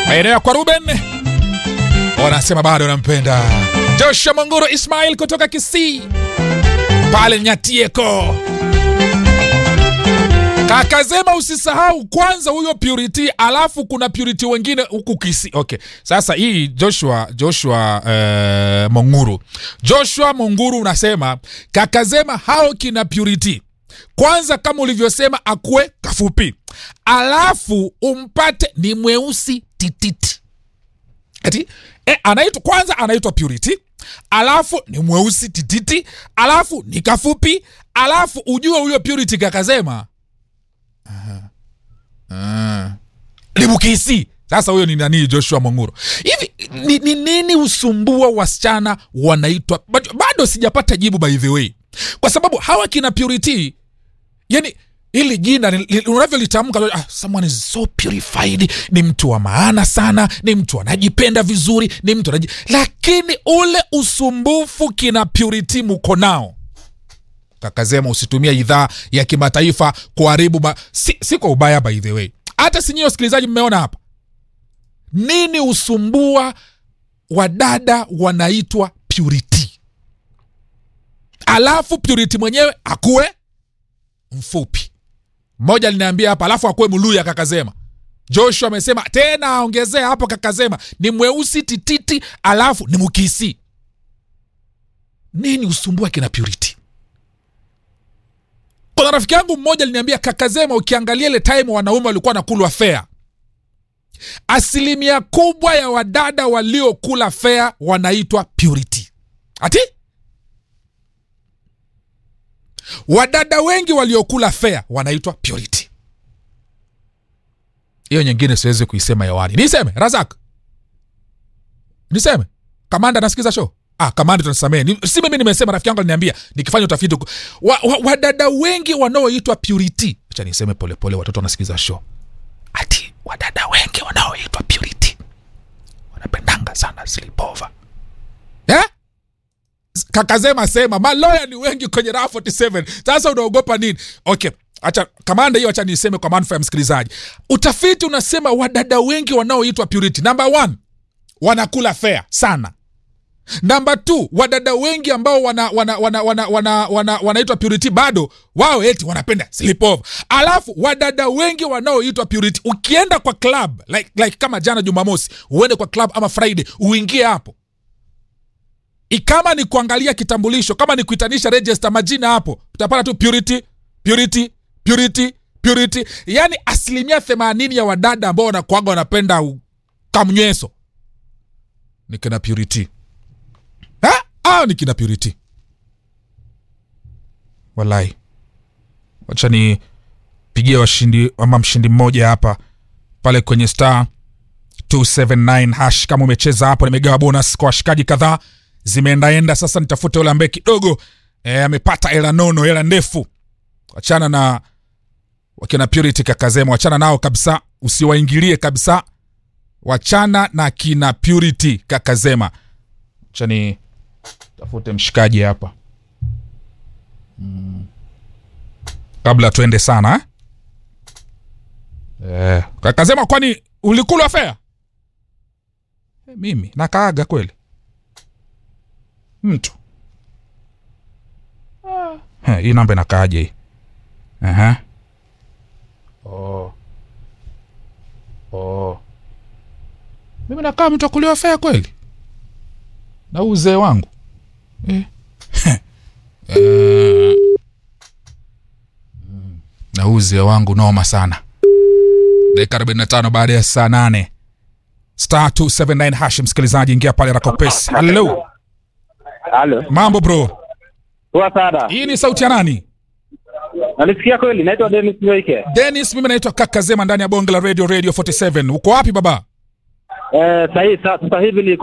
maeneo ya kwa Ruben wanasema bado wanampenda Joshua Mongoro Ismail kutoka Kisii pale Nyatieko. Kakazema, usisahau kwanza huyo Purity, alafu kuna Purity wengine huku Kisii. Okay, sasa hii Joshua Joshua eh, Monguru Joshua Monguru unasema Kakazema hao kina Purity kwanza kama ulivyosema akuwe kafupi, alafu umpate ni mweusi tititi ati e, anaitwa kwanza anaitwa Purity, alafu ni mweusi tititi, alafu ni kafupi, alafu ujue huyo Purity Kakazema libukisi. Sasa huyo ni nani? Joshua Monguro. Hivi ni, ni nini usumbua wasichana wanaitwa bado, bado sijapata jibu by the way, kwa sababu hawa kina Purity yani hili jina ni- li- unavyolitamka ah, someone is so purified ni mtu wa maana sana ni mtu anajipenda vizuri ni mtu anaji... lakini ule usumbufu kina purity muko nao kakazema usitumia idhaa ya kimataifa kuharibu ma... si, si kwa ubaya by the way hata sinyiwe wasikilizaji mmeona hapa nini usumbua wadada wanaitwa purity alafu purity mwenyewe akuwe mfupi mmoja aliniambia hapa alafu akuwe mluya kakazema joshua amesema tena aongezea hapo kakazema ni mweusi tititi alafu ni mkisi nini usumbua kina purity kuna rafiki yangu mmoja aliniambia kakazema ukiangalia ile time wanaume walikuwa nakulwa fea asilimia kubwa ya wadada waliokula fea wanaitwa purity ati wadada wengi waliokula fea wanaitwa purity hiyo nyingine siwezi kuisema hewani niseme razak niseme kamanda nasikiza show ah kamanda tunasamee Ni- si mimi nimesema rafiki yangu aliniambia nikifanya utafiti huko. wa, wa, wadada wengi wanaoitwa purity acha niseme polepole watoto wanasikiza show ati wadada wengi wanaoitwa purity wanapendanga sana sleepover eh? kakazema sema maloya ni wengi kwenye raha 47 sasa unaogopa nini okay acha kamanda hiyo acha niseme kwa manufaa ya msikilizaji utafiti unasema wadada wengi wanaoitwa purity number one wanakula fea sana namba t wadada wengi ambao wana, wana, wana, wana, wana, wana, wanaitwa purity bado wao eti wanapenda sleepover alafu wadada wengi wanaoitwa purity ukienda kwa club like, like kama jana jumamosi uende kwa club ama friday uingie hapo I- kama ni kuangalia kitambulisho kama ni kuitanisha register majina hapo utapata tu purity purity purity purity yaani asilimia themanini ya wadada ambao wanakuaga wanapenda u- kamnyweso ni kina purity Ha? au ni kina purity walai wacha ni pigie washindi ama mshindi mmoja hapa pale kwenye star 279 hash kama umecheza hapo nimegawa bonus kwa washikaji kadhaa zimeendaenda sasa nitafute yule ambaye kidogo eh, amepata hela nono hela ndefu wachana na wakina purity kakazema wachana nao kabisa usiwaingilie kabisa wachana na kina purity kakazema chani tafute mshikaji hapa mm. kabla tuende sana eh? Eh, kakasema kwani ulikula fea eh, mimi nakaaga kweli mtu Eh, hii namba inakaaje hii Aha. oh. oh. mimi nakaa mtu akuliwa fea kweli na huu uzee wangu eh. Eh. Mm. na huu uzee wangu noma sana dakika 45 baada ya saa 8 star 279 hash msikilizaji ingia pale rakopes halo Halo. mambo bro Poa sana. hii ni sauti ya nani Nalisikia kweli, naitwa Dennis Nyoike. denis mimi naitwa kaka zema ndani ya bonge la radio radio 47 uko wapi baba Eh, sahi sasa hivi ni